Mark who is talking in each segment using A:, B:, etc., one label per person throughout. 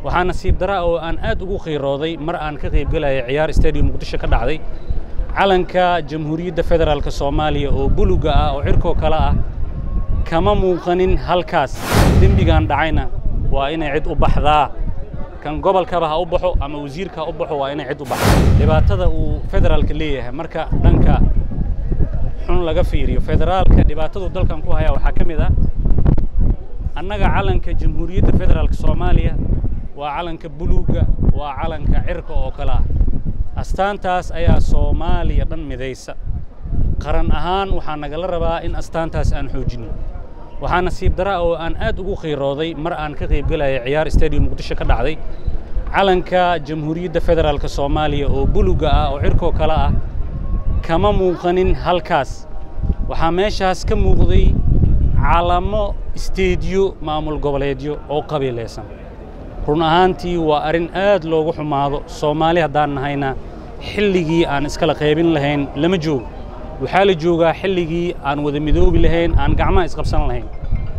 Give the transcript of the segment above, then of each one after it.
A: waxaa nasiib dara oo aan aad ugu qiirooday mar aan ka qaybgelaya ciyaar stadium muqdisho ka dhacday calanka jamhuuriyadda federaalk soomaaliya oo buluga ah oo cirkoo kale ah kama muuqanin halkaas dembigan dhacayna waa inay cid u baxdaa kan gobolkaba ha u baxo ama wasiirka ha u baxo waa inay cid u baxdo dhibaatada uu federaalka leeyahay marka dhanka xun laga fiiriyo federaalka dhibaatadu dalkan ku haya waxaa ka mid ah annaga calanka jamhuuriyadda federaalk soomaaliya waa calanka buluugga waa calanka cirka oo kale ah astaantaas ayaa soomaaliya dhan midaysa qaran ahaan waxaa nagala rabaa in astaantaas aan xoojinno waxaa nasiib dara oo aan aad ugu qiirooday mar aan ka qaybgelaya ciyaar stadium muqdisho ka dhacday calanka jamhuuriyadda federaalk soomaaliya oo buluga ah oo cirkoo kale ah kama muuqanin halkaas waxaa meeshaas ka muuqday calamo isteediyo maamul goboleedyo oo qabiilaysan run ahaantii waa arrin aad loogu xumaado soomaali haddaan nahayna xilligii aan iskala qaybin lahayn lama joogo waxaa la joogaa xilligii aan wada midoobi lahayn aan gacmaha isqabsan lahayn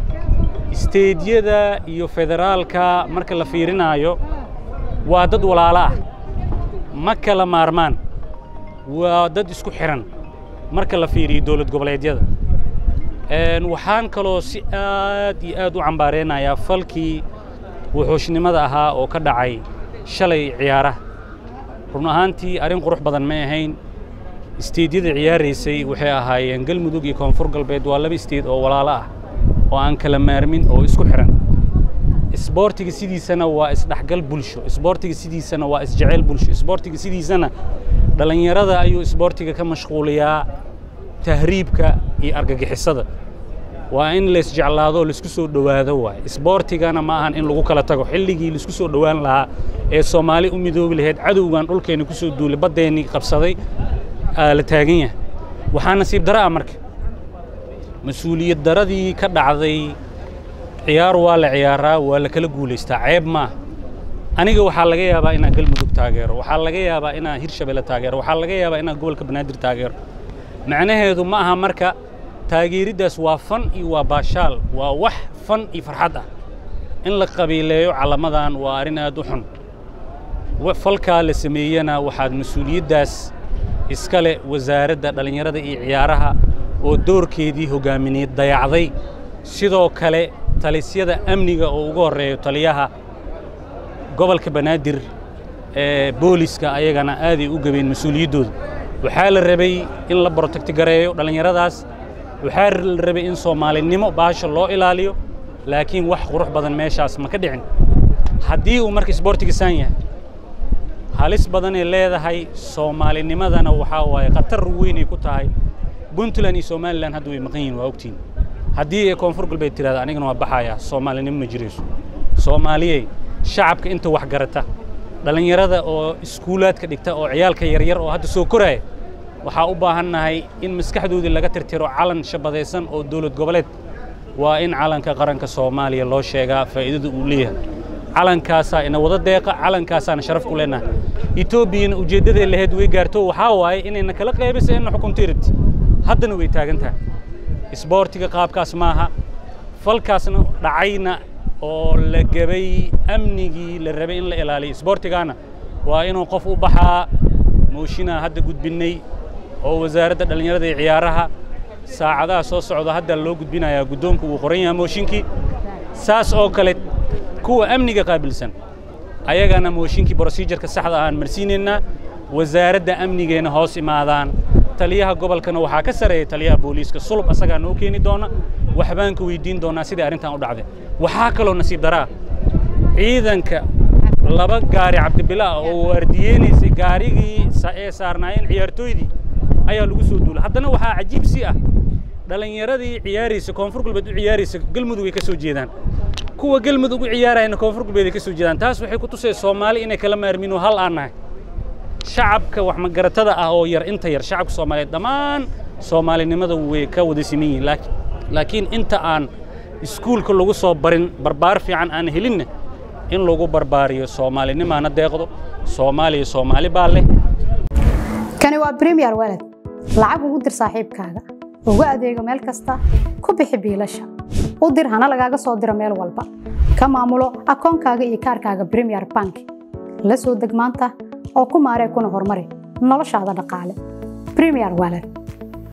A: isteediyada iyo federaalka marka la fiirinaayo waa dad walaalo ah ma kala maarmaan waa dad isku xihan marka la fiiriyo dowlad goboleedyada waxaan kaloo si aad iyo aad u cambaareynayaa falkii wuxuushnimada ahaa oo ka dhacay shalay ciyaaraha run ahaantii arrin qurux badan ma ahayn isteedyada ciyaaraysay waxay ahaayeen galmudug iyo koonfur galbeed waa laba isteed oo walaalo ah oo aan kala maarmin oo isku xihan isboortiga sidiisana waa isdhexgal bulsho isboortiga sidiisana waa isjeceyl bulsho isboortiga sidiisana dhallinyarada ayuu isboortiga ka mashquuliyaa tahriibka iyo argagixisada waa in laysjeclaado oo laisku soo dhowaado waaye isboortigana ma ahan in lagu kala tago xilligii laisku soo dhowaan lahaa ee soomaali u midoobi lahayd cadowgan dhulkeenna ku soo duulay baddeennii qabsaday la taagan yahay waxaa nasiib dara ah marka mas-uuliyad daradii ka dhacday ciyaar waa la ciyaaraa waa la kala guulaystaa ceeb maaha aniga waxaa laga yaabaa inaan galmudug taageero waxaa laga yaabaa inaan hirshabelle taageero waxaa laga yaabaa inaan gobolka banaadir taageero macnaheedu ma aha marka taageeriddaas waa fan iyo waa baashaal waa wax fan iyo farxad ah in la qabiileeyo calamadan waa arrin aad u xun falkaa la sameeyena waxaad mas-uuliyaddaas iska leh wasaaradda dhallinyarada iyo ciyaaraha oo doorkeedii hoggaamineed dayacday sidoo kale talisyada amniga oo ugu horreeyo taliyaha gobolka banaadir ee booliska ayagana aaday u gabeen mas-uuliyaddooda waxaa la rabay in la borotagtigareeyo dhallinyaradaas waxaa la rabay in soomaalinimo baasha loo ilaaliyo laakiin wax qurux badan meeshaas ma ka dhicin haddii uu marka isboortiga saan yahay halis badanay leedahay soomaalinimadana waxaa waaye khatar weynay ku tahay puntland iyo somalilan hadda way maqan yihin waa ogtiin haddii ay koonfur galbeed tiraada anigana waa baxayaa soomaalinimo ma jirayso soomaaliyey shacabka inta wax garata dhallinyarada oo iskuulaadka dhigta oo ciyaalka yaryar oo hadda soo koraaya waxaa u baahannahay in maskaxdoodii laga tirtiro calan shabadaysan oo dowlad goboleed waa in calanka qaranka soomaaliya loo sheegaa faa'iidada uu leeyahay calankaasaa ina wada deeqa calankaasaana sharaf ku leenahay etoobiyana ujeeddaday lahayd way gaarto waxaa waaye inayna kala qaybisa inna xukunto iribti haddana way taagan tahay isboortiga qaabkaas maaha falkaasna dhacayna oo la gebay amnigii la rabay in la ilaaliyo isboortigaana waa inuu qof u baxaa mooshinaa hadda gudbinnay oo wasaaradda dhallinyarada iyo ciyaaraha saacadaha soo socda hadda loo gudbinayaa guddoonku uu qoran yahay mooshinkii saas oo kale kuwa amniga qaabilsan ayagana mooshinkii brosijarka saxda ahaan marsiinaynaa wasaaradda amnigeena hoos imaadaan taliyaha gobolkana waxaa ka sareeya taliyaha booliiska sulub asagaa noo keeni doona waxbaan ka weydiin doonaa sidai arrintan u dhacday waxaa kaloo nasiib daraa ciidanka laba gaari cabdibilaa oo waardiyeynaysay gaarigii ee saarnaayeen ciyaartooydii ayaa lagu soo duulay haddana waxaa cajiib si ah dhallinyaradii ciyaaraysa koonfur galbeed u ciyaaraysa galmudug ay ka soo jeedaan kuwa galmudug u ciyaarayana koonfur galbeed ay ka soo jeedaan taas waxay ku tusay soomaali inay kala maarmin oo hal aan nahay shacabka wax magaratada ah oo yar inta yar shacabka soomaaliyeed dhammaan soomaalinimada way ka wada siman yihiin laakiin inta aan iskuulka lagu soo barin barbaar fiican aan helinna in lagu barbaariyo soomaalinimaana deeqdo soomaaliya soomaali baa leh
B: kani waa bremiyer walad lacag ugu dir saaxiibkaaga ugu adeego meel kasta ku bixi biilasha u dir hana lagaaga soo diro meel walba ka maamulo akoonkaaga iyo kaarkaaga bremier bank la soo deg maanta oo ku maaree kuna horumari noloshaada dhaqaale bremier wallet